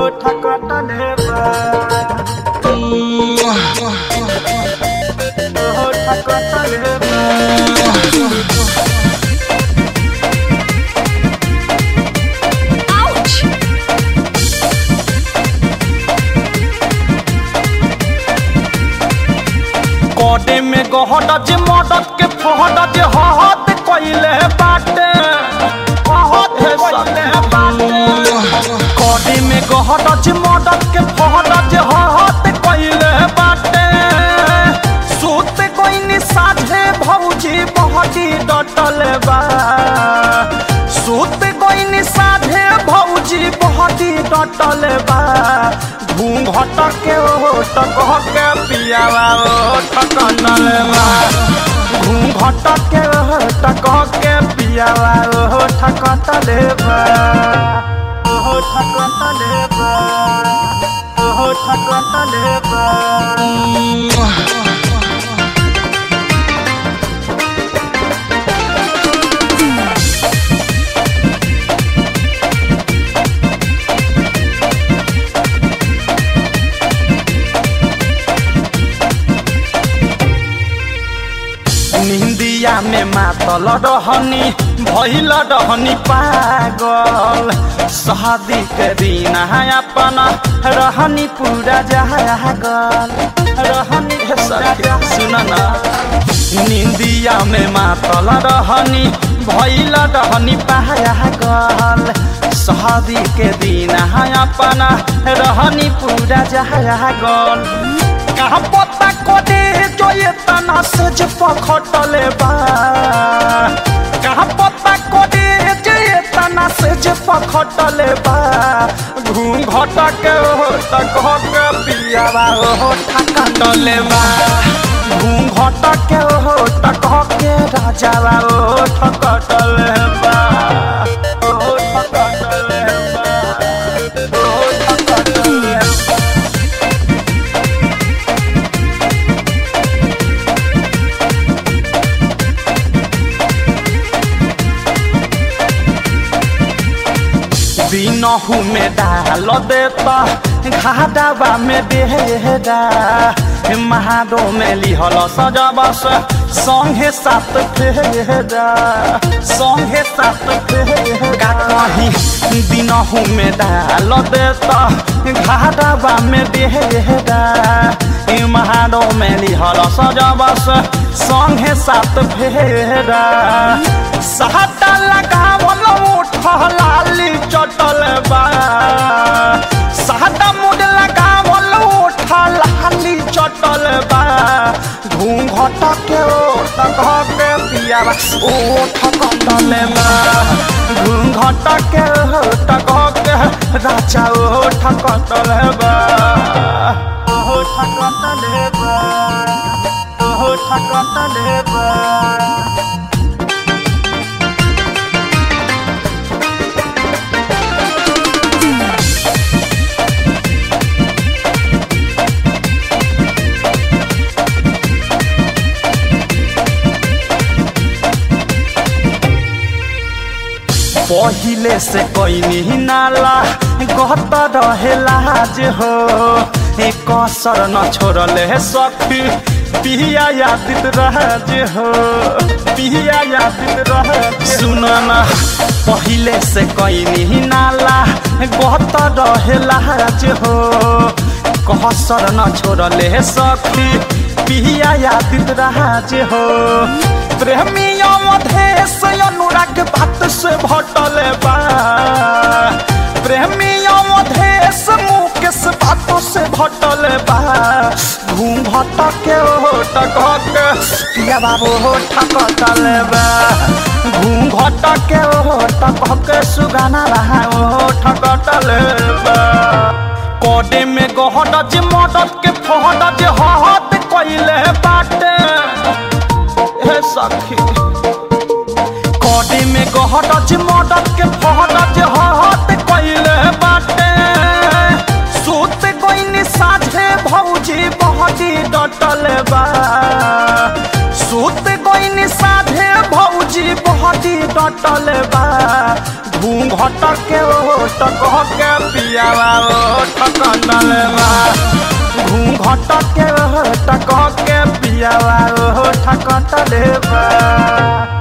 ठकटले बा ओहो ठकटले बा Ouch! कोडे में गहड जे मदद के फहड जे हहत कइले बाटे हहत कइले बाटे कोडे में गहड जे मदद के फहड जे हहत कइले बाटे सूत कोइनी साझे भौजी बहटी डटल बा सूत कोइनी साझे भौजी बहटी डटल बा घूंघट के ओट कह के पियावा ओट कटल बा घूंघट के ओट कह के पियावा ओट कटल बा ओट कटल बा ओट कटल बा निंदिया में मातल रहनी भइल रहनी पागल शादी के दिन अपन रहनी पूरा जागल रहनी सुन ना निंदिया में मातल रहनी भइल रहनी पागल शादी के दिन अपन रहनी पूरा जागल कहाँ पता कोडे जो ये तना से जे पखटले बा कहाँ पता कोडे जो ये तना से जे पखटले बा घूंघट के हो तक के पियावा हो ठकटले बा घूंघट के हो तक के राजावा हो ठकटले बा हो ठकटले बा हो ठकटले बा दिनहू में डाल देता घाटावा में डेरा महाडो में लिहल सजबस संगे सात फेरा संगे सात फेरा कहीं दिनहू में डाल देता घाटावा में डेरा महाडो में लिहल सजबस संगे सात फेरा साटा लगावल उठलाली चटल बा साटा मुड लगावल उठलाली चटल बा घूंघट के ओट कह के पियावा ओठ कटल बा घूंघट के ओट कह के राजा ओठ कटल बा ओठ कटल बा ओठ कटल बा पहिले से कोई नाला गत रहेला जे हो एक कसर न छोड़ले सखी पिया यादित राज हो पिया यादित राज सुन न पहिले से कोई नाला गत रहेला जे हो कसर न छोड़ले सखी पिया यादित राज हो प्रेमी अवधेश अनुराग बात से भटल बा प्रेमी अवधेश मुकेश बातों से भटल बा घूंघट के ओट के पिया बाबू होठ कटल बा घूंघट के ओट के सुगाना रहा ओठ कटल बा कोडे में गहड जे मदद के फहड जे हहत कइले बाटे हे सखी कोडी में गहड जे मदद के फहड जे हहत कइले बाटे सूत कोइनी साझे भौजी बहटी डटल बा सूत कोइनी साझे भौजी बहटी डटल बा घूंघट के ओ टकह के पियावा ओठ कटल बा घूंघट के टकह के पियावा ओठ कटल बा